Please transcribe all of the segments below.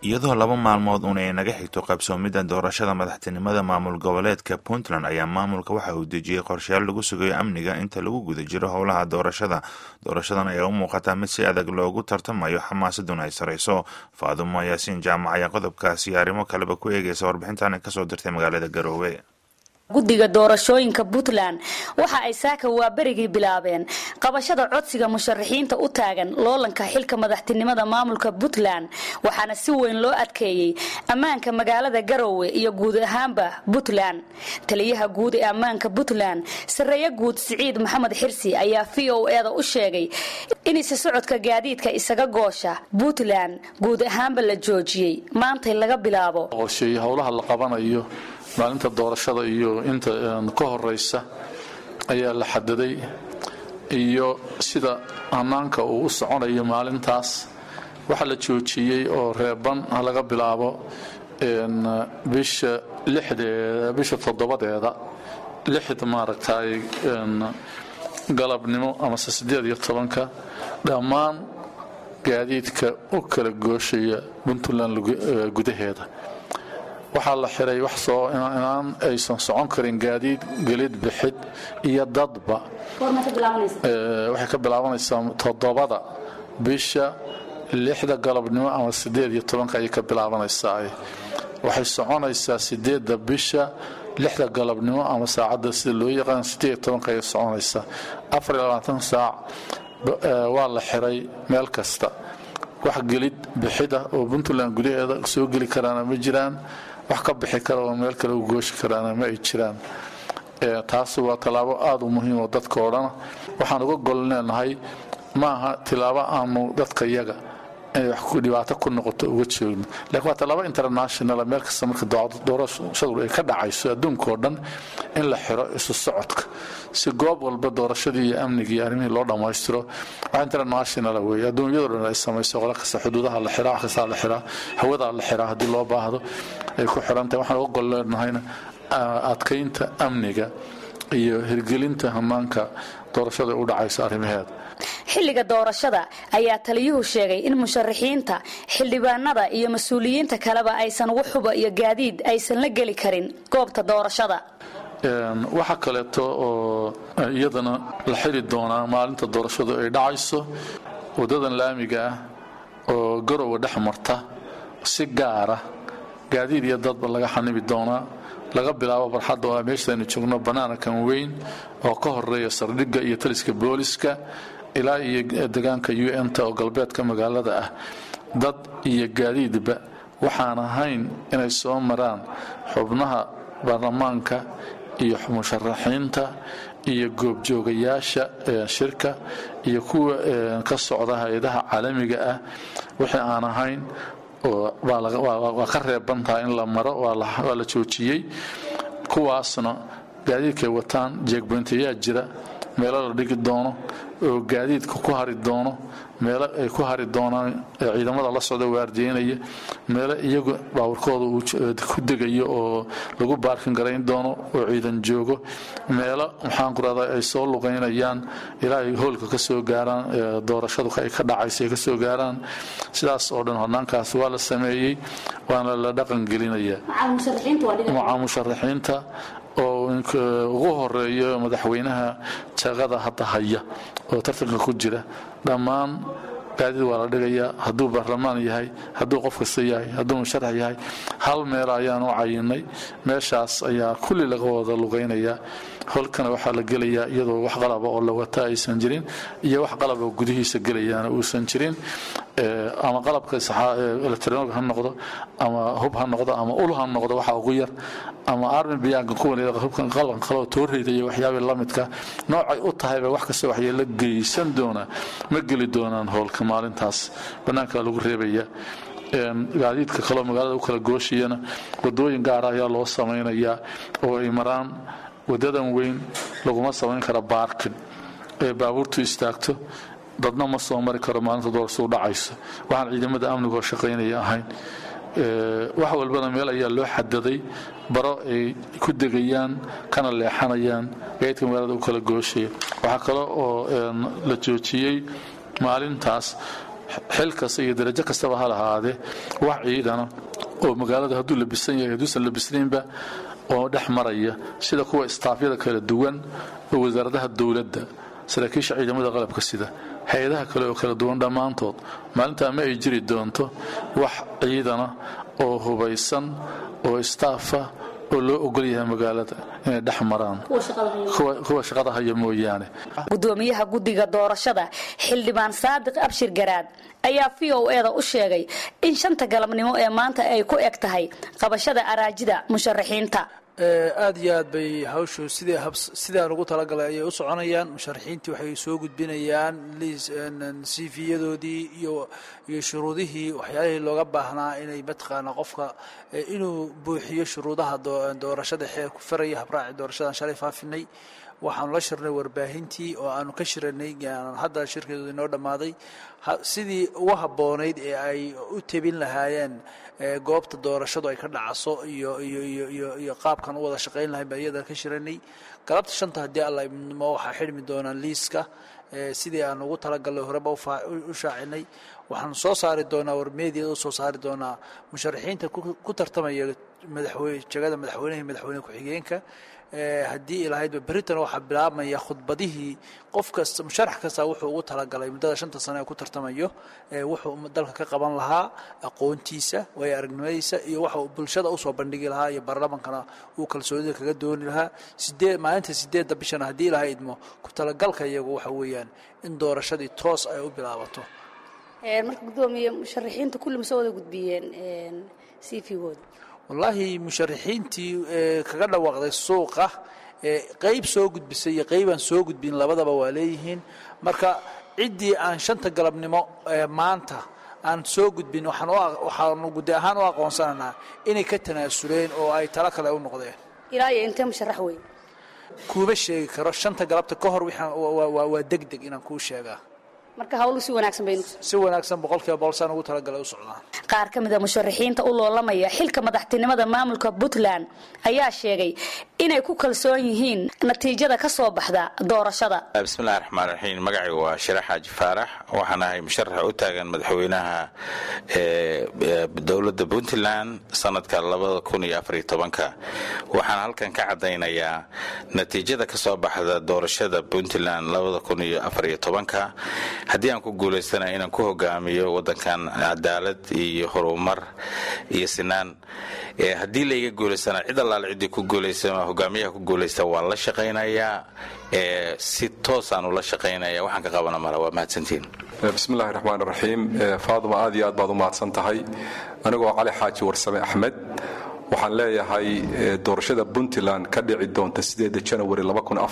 iyadoo laba maalmood un ay naga xigto qabsoomidda doorashada madaxtinimada maamul goboleedka puntland ayaa maamulka waxa uu dejiyey qorshayaal lagu sugayo amniga inta lagu guda jiro howlaha doorashada doorashadan ayaa u muuqataa mid si adag loogu tartamayo xamaasaduna ay sarayso faadumo yaasiin jaamac ayaa qodobkaasi iyo arrimo kaleba ku eegaysa warbixintan kasoo dirtay magaalada garoowe guddiga doorashooyinka puntland waxa ay saaka waaberigii bilaabeen qabashada codsiga musharaxiinta u taagan loolanka xilka madaxtinimada maamulka puntland waxaana si weyn loo adkeeyey ammaanka magaalada garowe iyo guud ahaanba puntland taliyaha guud ee ammaanka puntland sareeye guud siciid maxamed xirsi ayaa v o eda u sheegay in isa socodka gaadiidka isaga goosha puntland guud ahaanba la joojiyey maantay laga bilaabo howlaha la qabanayo maalinta doorashada iyo inta ka horeysa ayaa la xadaday iyo sida hanaanka uu u soconayo maalintaas waxaa la joojiyey oo reeban laga bilaabo bisha lixdeeda bisha toddobadeeda lixda maaragtay galabnimo amase siddeed iyo tobanka dhammaan gaadiidka u kala gooshaya puntland gudaheeda waxaa la xiray wax soo inaan aysan socon karin gaadiid gelid bixid iyo dadba waxay ka bilaabanaysaa toddobada bisha lixda galabnimo ama sideed iyo tobanka ayay ka bilaabanaysaa waxay soconaysaa sideedda bisha lixda galabnimo ama saacadda sida loo yaqaan sideed iyo tobanka ayay soconaysaa afar iyo labaatan saac waa la xiray meel kasta wax gelid bixid ah oo puntland gudaheeda soo geli karaana ma jiraan wax ka bixi kara oo meel kale u gooshi karaana ma ay jiraan taasi waa tallaabo aada u muhiim oo dadka oo dhana waxaan uga gol leenahay ma aha tilaabo aanu dadka yaga inay wax dhibaato ku noqoto uga joogno lakiin waa tallaabo international meel kasta marka doorashadu ay ka dhacayso adduunkaoo dhan in la xiro isu socodka si goob walba doorashadii iyo amnigii iyo arrimihii loo dhammaystiro wax international weeye adduunyadoo dhan ay samayso qola kasta xuduudaha la xiraa wax kastaa la xiraa hawadaa la xiraa haddii loo baahdo ay ku xirantahay waxaan uga gol leenahayna adkaynta amniga iyo hirgelinta hanaanka doorashada u dhacayso arrimaheeda xilliga doorashada ayaa taliyuhu sheegay in musharaxiinta xildhibaanada iyo mas-uuliyiinta kaleba aysan waxuba iyo gaadiid aysan la geli karin goobta doorashada waxaa kaleeto oo iyadana la xiri doonaa maalinta doorashadu ay dhacayso wadadan laamiga ah oo garowa dhex marta si gaara gaadiid iyo dadba laga xanibi doonaa laga bilaabo barxadda oo meeshaynu joogno bannaanakan weyn oo ka horeeya sardhigga iyo taliska booliska ilaa iyo degaanka u n ta oo galbeedka magaalada ah dad iyo gaadiidba waxaan ahayn inay soo maraan xubnaha baarlamaanka iyo musharaxiinta iyo goobjoogayaasha shirka iyo kuwa ka socda hay-adaha caalamiga ah wixii aan ahayn waa ka reebantaha in la maro waa la joojiyey kuwaasna gaadiidkay wataan jeegboyntayaa jira meelo la dhigi doono oo gaadiidka ku hari doono meelo ay ku hari doonaan ciidamada la socda waardiyeynaya meelo iyagu baawarkooda uu ku degayo oo lagu baarkin garayn doono oo ciidan joogo meelo maxaan ku rahdaa ay soo luqaynayaan ilaa ay hoolka ka soo gaaraan doorashadu ay ka dhacaysa ay ka soo gaaraan sidaas oo dhan hornaankaas waa la sameeyey waana la dhaqan gelinaya maca musharaxiinta oo ugu horeeyo madaxweynaha jaqada hadda haya oo tartanka ku jira dhammaan gaadiid waa la dhigayaa hadduu baarlamaan yahay hadduu qof kasta yahay hadduu musharax yahay hal meel ayaan u cayinay meeshaas ayaa kulli laga wada lugaynayaa holkana waxaa la gelayaa iyadoo wax qalaba oo la wata aysan jirin iyo wax qalaba oo gudihiisa gelayaana uusan jirin ama qalabka electronic ha noqdo ama hub ha noqdo ama ul ha noqdo waxa ugu yar ama armi biyaanka kuwan hubkan qalban qaloo tooreyda iyo waxyaabii lamidka noocay u tahayba wax kasta waxyeelo geysan doona ma geli doonaan howlka maalintaas bannaanka lagu reebaya gaadiidka kaloo magaalada u kala gooshiyana wadooyin gaara ayaa loo samaynayaa oo ay maraan wadadan weyn laguma samayn kara baarkin ee baabuurtu istaagto dadna ma soo mari karo maalinta doorasadu dhacayso waxaan ciidamada amnigoo shaqaynaya ahayn wax walbana meel ayaa loo xadaday baro ay ku degayaan kana leexanayaan gaadidka magaalada u kala gooshaya waxaa kale oo la joojiyey maalintaas xil kasta iyo darajo kastaba ha lahaadee wax ciidana oo magaalada hadduu labisan yahay hadduusan labisnaynba oo dhex maraya sida kuwa istaafyada kala duwan oo wasaaradaha dowladda saraakiisha ciidamada qalabka sida hay-adaha kale oo kala duwan dhammaantood maalintaa ma ay jiri doonto wax ciidana oo hubaysan oo istaafa oo loo ogol yahay magaalada inay dhex maraan kuwa shaqada haya mooyaane gudoomiyaha guddiga doorashada xildhibaan saadiq abshir garaad ayaa v o eda u sheegay in shanta galabnimo ee maanta ay ku eg tahay qabashada araajida musharaxiinta aad iyo aad bay hawshu sidii sidaan ugu talagalay ayay u soconayaan musharaxiintii waxay soo gudbinayaan cv-yadoodii iyo iyo shuruudihii waxyaalihii looga baahnaa inay mataqaana qofka inuu buuxiyo shuruudaha doorashada xeer ku faraya habraaci doorashadan shalay faafinay waxaanu la shirnay warbaahintii oo aanu ka shiranay hadda shirkeedu inoo dhammaaday sidii ugu habboonayd ee ay u tebin lahaayeen goobta doorashadu ay ka dhacaso iyo iyo iyo iyo iyo qaabkan u wada shaqayn lahayn baan iyadana ka shiranay galabta shanta haddii alla idmo waxaa xidhmi doonaan liiska sidii aan ugu talagalnay horeba u shaacinay waxaanu soo saari doonaa warmeediyada u soo saari doonaa musharaxiinta ku tartamaya madaxweyne jagada madaxweynaha iyo madaxweyne ku-xigeenka haddii ilahaydba beritan waxaa bilaabmaya khudbadihii qof kasta musharax kasta wuxuu ugu talagalay muddada shanta sano ee ku tartamayo wuxuu dalka ka qaban lahaa aqoontiisa waayo aragnimadiisa iyo waxa uu bulshada usoo bandhigi lahaa iyo baarlamankana uu kalsoonida kaga dooni lahaa sideed maalinta sideedda bishana haddii ilaha idmo ku talagalka iyagu waxa weeyaan in doorashadii toos ay u bilaabato marka gudoomiye musharaxiinta kulli ma soo wada gudbiyeen cv-gooda wallaahi musharaxiintii kaga dhawaaqday suuqa qeyb soo gudbisay iyo qeybaan soo gudbin labadaba waa leeyihiin marka ciddii aan shanta galabnimo maanta aan soo gudbin waxaanu guddi ahaan u aqoonsanaynaa inay ka tanaasuleen oo ay talo kale u noqdeen ilaa iyo intee musharax wey kuuma sheegi karo shanta galabta ka hor waa deg deg inaan kuu sheegaa marka hawlu si wanaagsan baynu si wanaagsan boqolkiiba boqol saan ugu talagalay u socdaan qaar ka mid a musharaxiinta u loolamaya xilka madaxtinimada maamulka puntland ayaa sheegay inay ku kalsoon yihiin natiijada ka soo baxda doorashada bismillahi raxmaan raxiim magacaygu waa shirax xaaji faarax waxaan ahay musharaxa u taagan madaxweynaha dowladda puntland sanadka labada kun iyo afariyo tobanka waxaan halkan ka caddaynayaa natiijada ka soo baxda doorashada puntland labada kun iyo afariyo tobanka haddii aan ku guulaystana inaan ku hogaamiyo wadankan cadaalad iyo horumar iyo sinaan haddii layga guulaystana cid allaale ciddii ku guulaysa hogaamiyaha ku guulaysta waan la shaqaynayaa si toosaan ula shaqaynaya waxaan ka qabana mala waa mahadsantiin bismillahi raxmaan raxiim faaduma aad iyo aad baad u mahadsan tahay anigoo cali xaaji warsame axmed waxaan leeyahay doorashada puntland ka dhici doonta sideeda janawari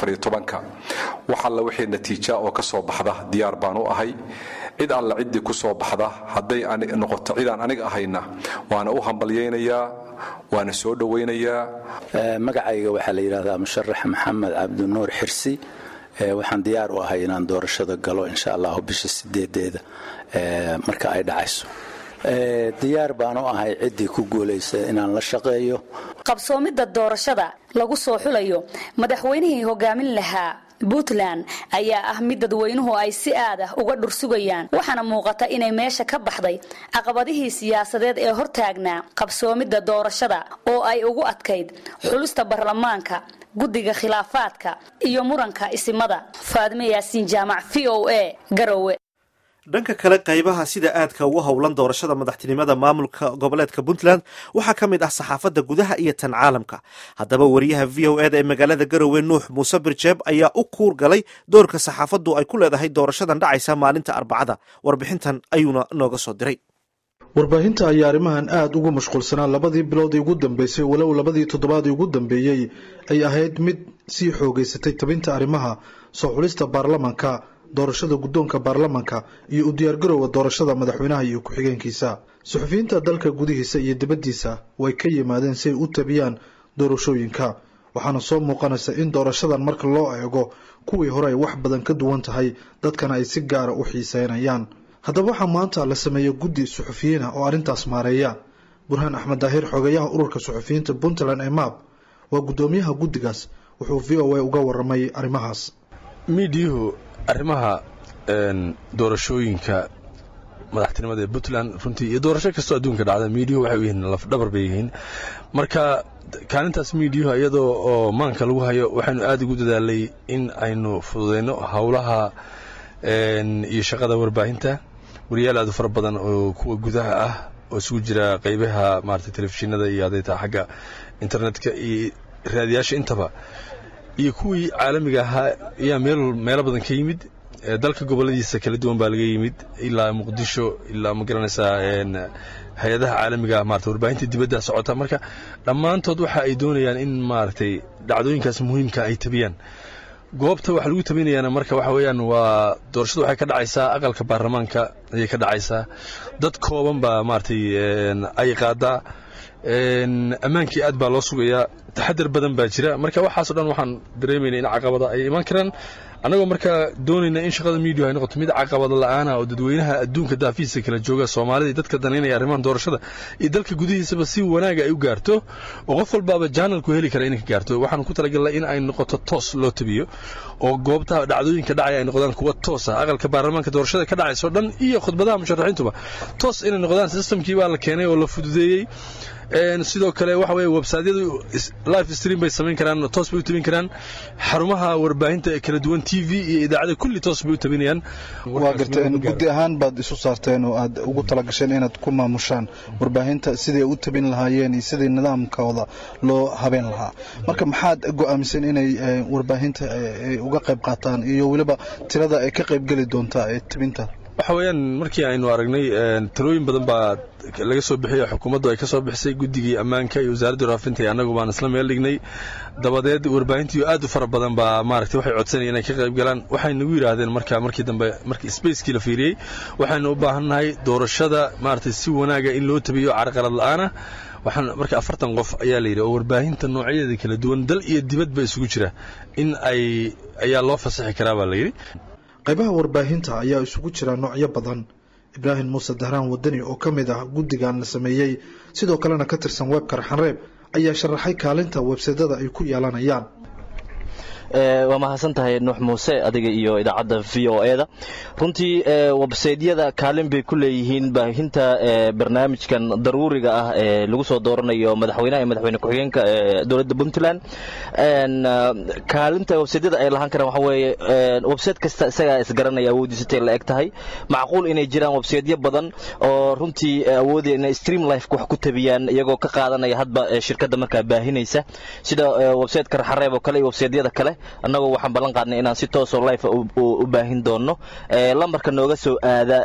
wax alla wixii natiija oo ka soo baxda diyaar baan u ahay cid alla ciddii ku soo baxda hadday noqoto cidaan aniga ahayna waana u hambalyaynayaa waana soo dhowaynayaa magacayga waxaa la yidhahdaa musharax maxamed cabdinuur xirsi waxaan diyaar u ahay inaan doorashada galo insha allahu bisha sideedeeda marka ay dhacayso diyaar baan u ahay ciddii ku guulaysa inaan la shaqeeyo qabsoomidda doorashada lagu soo xulayo madaxweynihii hogaamin lahaa puntland ayaa ah mid dadweynuhu ay si aad ah uga dhursugayaan waxaana muuqata inay meesha ka baxday caqabadihii siyaasadeed ee hortaagnaa qabsoomidda doorashada oo ay ugu adkayd xulista baarlamaanka guddiga khilaafaadka iyo muranka isimada faadime yaasiin jaamac v o a garowe dhanka kale qaybaha sida aadka ugu howlan doorashada madaxtinimada maamulka goboleedka puntland waxaa ka mid ah saxaafadda gudaha iyo tan caalamka haddaba wariyaha v o eda ee magaalada garowe nuux muuse birjeeb ayaa u kuur galay doorka saxaafaddu ay ku leedahay doorashadan dhacaysa maalinta arbacada warbixintan ayuuna nooga soo diray warbaahinta ayaa arrimahan aada ugu mashquulsanaa labadii biloodii ugu dambeysay walow labadii toddobaadii ugu dambeeyey ay ahayd mid sii xoogeysatay tabinta arrimaha soo xulista baarlamanka doorashada guddoonka baarlamanka iyo u diyaargarowga doorashada madaxweynaha iyo ku-xigeenkiisa suxufiyiinta dalka gudihiisa iyo dibaddiisa way ka yimaadeen si ay u tabiyaan doorashooyinka waxaana soo muuqanaysa in doorashadan marka loo eego kuwii hore ay wax badan ka duwan tahay dadkana ay si gaara u xiiseynayaan haddaba waxaa maanta la sameeyey guddi suxufiyiin ah oo arrintaas maareeya burhaan axmed daahir xogeyaha ururka suxufiyiinta puntland ee maab waa guddoomiyaha guddigaas wuxuu v o a uga waramay arrimahaas miidiyuhu arrimaha doorashooyinka madaxtinimada ee puntland runtii iyo doorasho kastoo adduunka dhacda miidiyuhu waxay u yihiin lafdhabar bay yihiin marka kaalintaas miidiyuhu iyadoo oo maanka lagu hayo waxaynu aad ugu dadaalay in aynu fududayno howlaha iyo shaqada warbaahinta wariyaal aad u fara badan oo kuwa gudaha ah oo isugu jira qaybaha maarata telefishinada iyo adayta xagga internetka iyo raadiyaasha intaba iyo kuwii caalamiga ahaa ayaa meel meelo badan ka yimid dalka goboladiisa kala duwan baa laga yimid ilaa muqdisho ilaa ma garanaysaa hay-adaha caalamiga maarata warbaahinta dibadda socota marka dhammaantood waxa ay doonayaan in maaragtay dhacdooyinkaas muhiimka ay tabiyaan goobta waxa lagu tabinayaana marka waxa weeyaan waa doorashadu waxay ka dhacaysaa aqalka baarlamaanka ayay ka dhacaysaa dad kooban baa maaragtay ay qaadaa ammaankii aad baa loo sugayaa taxadar badan baa jira marka waxaaso dhan waxaan dareemayna in caqabada ay imaan karaan annagoo markaa doonayna in shaqada miidiya ay noqoto mid caqabada la'aana oo dadweynaha adduunka daafihiisa kala jooga soomaalida iyo dadka danaynaya arrimahan doorashada iyo dalka gudihiisaba si wanaaga ay u gaarto oo qof walbaaba janalku heli kara inay ka gaarto waxaan ku talagalnay in ay noqoto toos loo tabiyo oo goobtaha dhacdooyinka dhacaya ay noqdaan kuwa toosa aqalka baarlamaanka doorashada ka dhacayso dhan iyo khudbadaha musharaxiintuba toos inay noqdaan systemkii baa la keenay oo la fududeeyey sidoo kale waxa weye websaydyadu live stream bay samayn karaan toos bay u tabin karaan xarumaha warbaahinta ee kala duwan t v iyo idaacada kulli toos bay u tabinayaan waa garta guddi ahaan baad isu saarteen oo aad ugu talagasheen inaad ku maamushaan warbaahinta siday u tabin lahaayeen iyo sidai nidaamkooda loo habeen lahaa marka maxaad go'aamiseen inay warbaahinta uga qayb qaataan iyo weliba tirada ay ka qaybgeli doontaa ee tabinta waxa weeyaan markii aynu aragnay talooyin badan baa laga soo bixiyay xukuumaddu ay ka soo bixisay guddigii ammaanka iyo wasaaradda warfaafinta iyo annagu baan isla meel dhignay dabadeed warbaahintii aad u fara badan baa maaragtay waxay codsanayeen inay ka qayb galaan waxay nagu yidhaahdeen marka markii dambe markii spacekii la fiiriyey waxaynu u baahannahay doorashada maaragtay si wanaaga in loo tabiyo carqalad la'aana waxaan marka afartan qof ayaa la yidhi oo warbaahinta noocyadeeda kala duwan dal iyo dibadba isugu jira in ay ayaa loo fasaxi karaa baa la yidhi qaybaha warbaahinta ayaa isugu jira noocyo badan ibraahim muuse dahraan wadani oo ka mid ah guddigan la sameeyey sidoo kalena ka tirsan webkar xanreeb ayaa sharaxay kaalinta websadada ay ku yeelanayaan waa mahadsan tahay nuux muuse adiga iyo idaacadda v o eda runtii websaydyada kaalin bay ku leeyihiin baahinta barnaamijkan daruuriga ah ee lagu soo dooranayo madaxweynaha iyo madaxweyne ku-xigeenka dowladda puntland kaalinta websaydyada ay lahaan karaan waxa weeye websayte kasta isagaa isgaranaya awoodiisatay la eg tahay macquul inay jiraan websaydyo badan oo runtii awoodaya inay stream life wax ku tabiyaan iyagoo ka qaadanaya hadba shirkadda markaa baahinaysa sida websayteka raxareeb oo kale iyo websaydyada kale annagoo waxaan ballan qaadnay inaan si toosoo life u baahin doonno lambarka nooga soo aada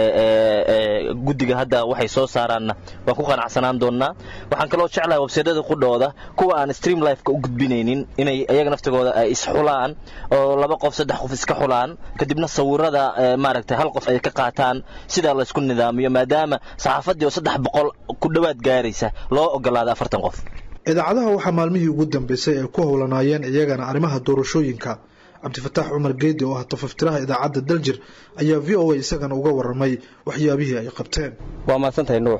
guddiga hadda waxay soo saaraanna waan ku qanacsanaan doonnaa waxaan kaloo jeclahay websaydyada qudhooda kuwa aan stream lifeka u gudbinaynin inay iyaga naftigooda ay isxulaan oo laba qof saddex qof iska xulaan kadibna sawirada maaragtay hal qof ay ka qaataan sidaa laysku nidaamiyo maadaama saxaafaddii oo saddex boqol ku dhowaad gaaraysa loo ogolaaday afartan qof idaacadaha waxaa maalmihii ugu dambeysay ay ku howlanaayeen iyagana arrimaha doorashooyinka cabdifataax cumar geedi oo ah tafaftiraha idaacadda daljir ayaa v o a isagana uga waramay waxyaabihii ay qabteen waa mahadsantahay nuux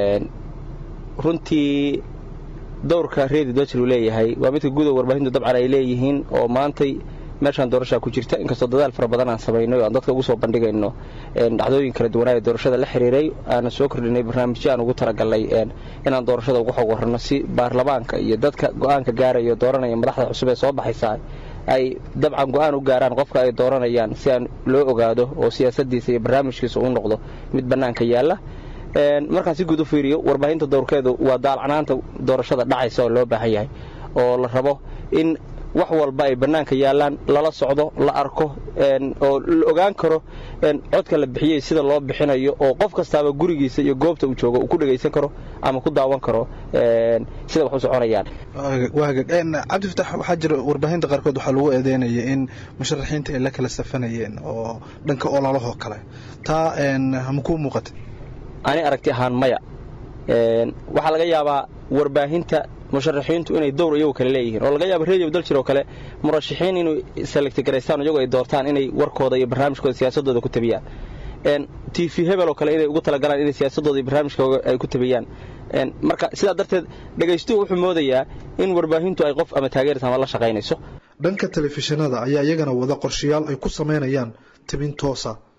runtii dowrka reedi daljir uu leeyahay waa midka gudow warbaahintu dabcan ay leeyihiin oo maantay meeshaan doorashaa ku jirta inkastoo dadaal fara badan aan samaynay oo aan dadka ugu soo bandhigayno dhacdooyin kala duwanaa ee doorashada la xiriiray aanan soo kordhinay barnaamijyo aan ugu talagalnay inaan doorashada uga xog warrano si baarlamaanka iyo dadka go-aanka gaaraya dooranaya madaxda cusub ee soo baxaysa ay dabcan go-aan u gaaraan qofka ay dooranayaan si aan loo ogaado oo siyaasadiisa iyo barnaamijkiisa uu noqdo mid bannaanka yaalla markaan si guud u fiiriyo warbaahinta dowrkeedu waa daalcanaanta doorashada dhacaysa oo loo baahan yahay oo la rabo in wax walba ay bannaanka yaallaan lala socdo la arko oo la ogaan karo codka la bixiyey sida loo bixinayo oo qof kastaaba gurigiisa iyo goobta uu joogo uu ku dhegaysan karo ama ku daawan karo sida wax u soconayaan cabdifatax waxaa jira warbaahinta qaarkood waxaa lagu eedeynaya in musharaxiinta ay la kala safanayeen oo dhanka ololahoo kale taa ma kuu muuqata ani aragti ahaan maya waxaa laga yaabaa warbaahinta musharaxiintu inay dowr iyagu kale leeyihiin oo laga yaaba radio daljir oo kale murashaxiin inay selectigaraystaan iyagu ay doortaan inay warkooda iyo barnaamijkooda siyaasadooda ku tabiyaan t v hebel oo kale inay ugu talagalaan inay siyaasadooda iyo barnaamijkooda ay ku tabiyaan marka sidaa darteed dhegaystuhu wuxuu moodayaa in warbaahintu ay qof ama taageeraysa ama la shaqaynayso dhanka telefishinada ayaa iyagana wada qorshayaal ay ku samaynayaan tabin toosa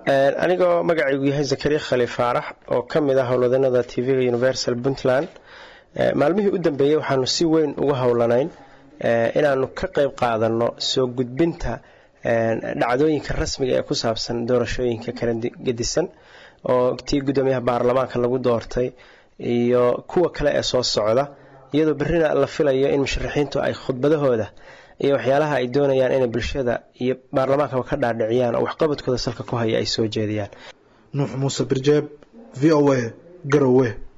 anigoo magacaygu yahay zakariya khali faarax oo ka mid ah howlwadanada tv-ga universal puntland maalmihii u dambeeyey waxaanu si weyn uga howlanayn inaanu ka qayb qaadano soo gudbinta dhacdooyinka rasmiga ee ku saabsan doorashooyinka kala gedisan oo tii guddoomiyaha baarlamaanka lagu doortay iyo kuwa kale ee soo socda iyadoo berrina la filayo in musharaxiintu ay khudbadahooda iyo waxyaalaha ay doonayaan inay bulshada iyo baarlamaankaba ka dhaadhiciyaan oo waxqabadkooda salka ku haya ay soo jeediyaan nuux muuse birjeeb v o a garowe